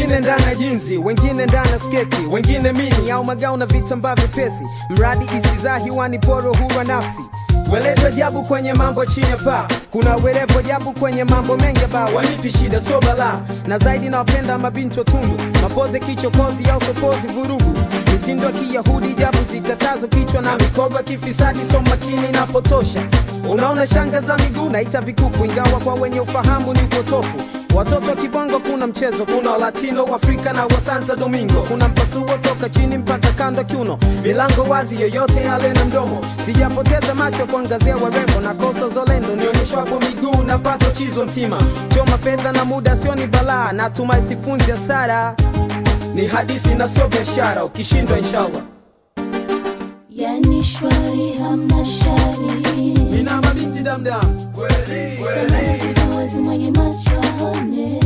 wengine ndani ya jinzi wengine ndani ya sketi wengine mini au magao na vitambaa vyepesi mradi isizaa hiwani poro huwa nafsi Weleto jabu kwenye mambo chini ya paa, kuna werepo jabu kwenye mambo mengi ba wanipi shida so bala, na zaidi nawapenda mabinti watundu, mapoze kichokozi au sokozi vurugu, mitindo ya kiyahudi jabu zikatazo kichwa na mikogo ya kifisadi so makini napotosha. Unaona shanga za miguu naita vikuku, ingawa kwa wenye ufahamu ni upotofu. Watoto wa kibongo kuna mchezo, kuna wa latino wa Afrika na wa Santo Domingo, kuna mpasuo toka chini mpaka kando kiuno, milango wazi, yoyote yale na mdomo. Sijapoteza macho kuangazia warembo na koso zolendo, nionyeshwapo miguu na pato chizo mtima, choma fedha na muda sio ni balaa, natumai sifunzi hasara, ni hadithi na sio biashara, ukishindwa inshallah. Yani shwari hamna shari Nina mabinti damdam kweli Samani zipawazi mwenye macho aone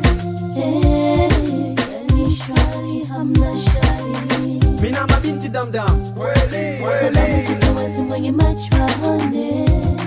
Eh, Yani shwari hamna shari Mina mabinti damdam kweli Samani zipawazi mwenye macho aone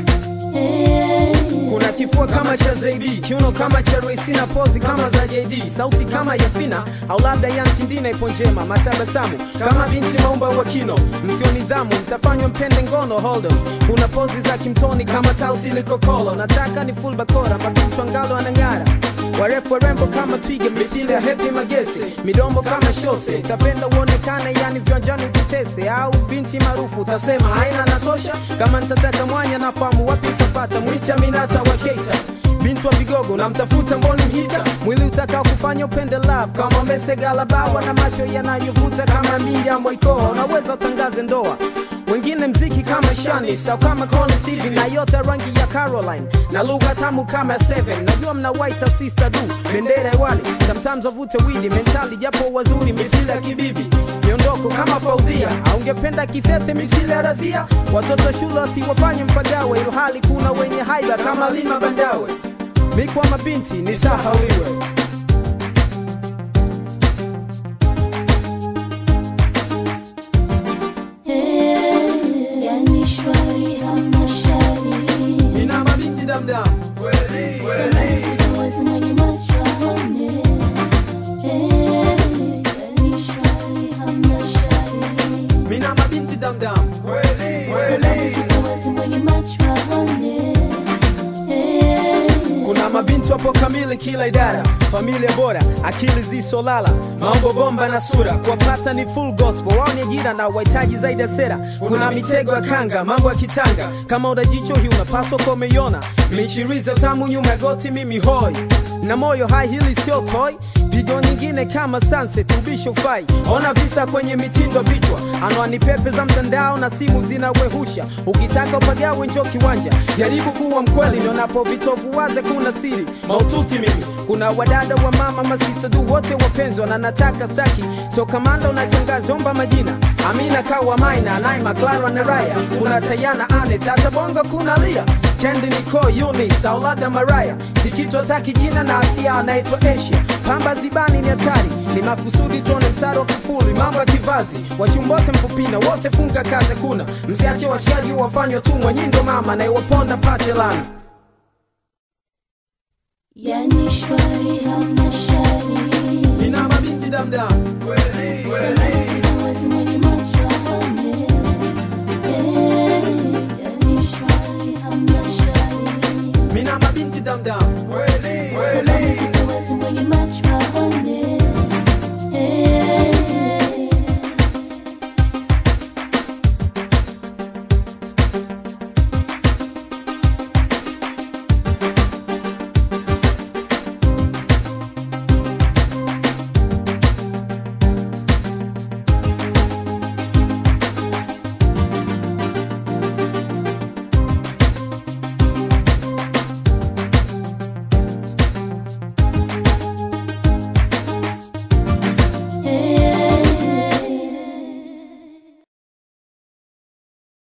Eh, kuna kifua kama cha Zaidi, kiuno kama cha Royce na pozi kama za JD, sauti kama ya Fina au labda ya Ntindina ipo njema, matabasamu kama binti maumba wa kino, msio nidhamu mtafanywa mpende ngono. Hold on, kuna pozi za kimtoni kama tausi likokolo, nataka ni full bakora, mabinti wangalo anang'ara warefu warembo kama twiga mithili ya Happy Magese, midombo kama shose, tapenda uonekane yani viwanjani ututese, au binti maarufu utasema haina natosha. Kama nitataka mwanya nafahamu wapi utapata, mwite Aminata wa Keita binti wa vigogo namtafuta mboni mhita mwili utakao kufanya upende love kama mesegala bawa na macho yanayovuta kama Miriam Mwaikoa unaweza utangaze ndoa wengine mziki kama Shanis au kama Connie Stevie na yote rangi ya Caroline na lugha tamu kama Seven. Najua mna white sister du bendera hewani, sometimes wavute widi mentali, japo wazuri mithili ya kibibi miondoko kama Faudhia, au ungependa kithethe mithili ya Radhia. Watoto shule wasiwafanye mpagawe, ilhali kuna wenye haiba kama Lima Bandawe. Mi kwa mabinti ni sahauliwe. eh, Yani shwari hamna shari Nina mabinti damdam kweli Samani zipawazi mwenye macho aone Eh, Yani shwari hamna shari Mina mabinti damdam kweli Samani zipawazi mwenye macho aone Eh, Kuna mabinti wapo kamili kila idara, familia bora, akili zisolala, mambo bomba na sura, kuwapata ni full gospel, wao ni ajira na wahitaji zaidi ya sera. Kuna mitego ya kanga, mambo ya kitanga, kama una jicho hii unapaswa kwa umeiona, michiriza tamu nyuma ya goti, mimi hoi na moyo hai, hili sio toy pigo nyingine kama sunset ubisho ufai ona visa kwenye mitindo vichwa anwani pepe za mtandao na simu zinawehusha ukitaka upagawe njo kiwanja jaribu kuwa mkweli nionapo vitovu waze kuna siri maututi mimi kuna wadada wa mama masista du wote wapenzwa na nataka staki so kamanda unatangaza omba majina amina kawa maina naima clara na raya kuna tayana ane tata bongo kuna lia kendi niko unis au labda maraya sikitwa taki jina na asia anaitwa asia pamba zibani ni hatari ni makusudi tuone mstari wa kufuli mambo ya kivazi wachumbote mkupina wote funga kaze kuna msiache washaji wafanywa tumwa nyindo mama na iwaponda pate lana Yani shwari hamna shari nina mabinti damdam Samani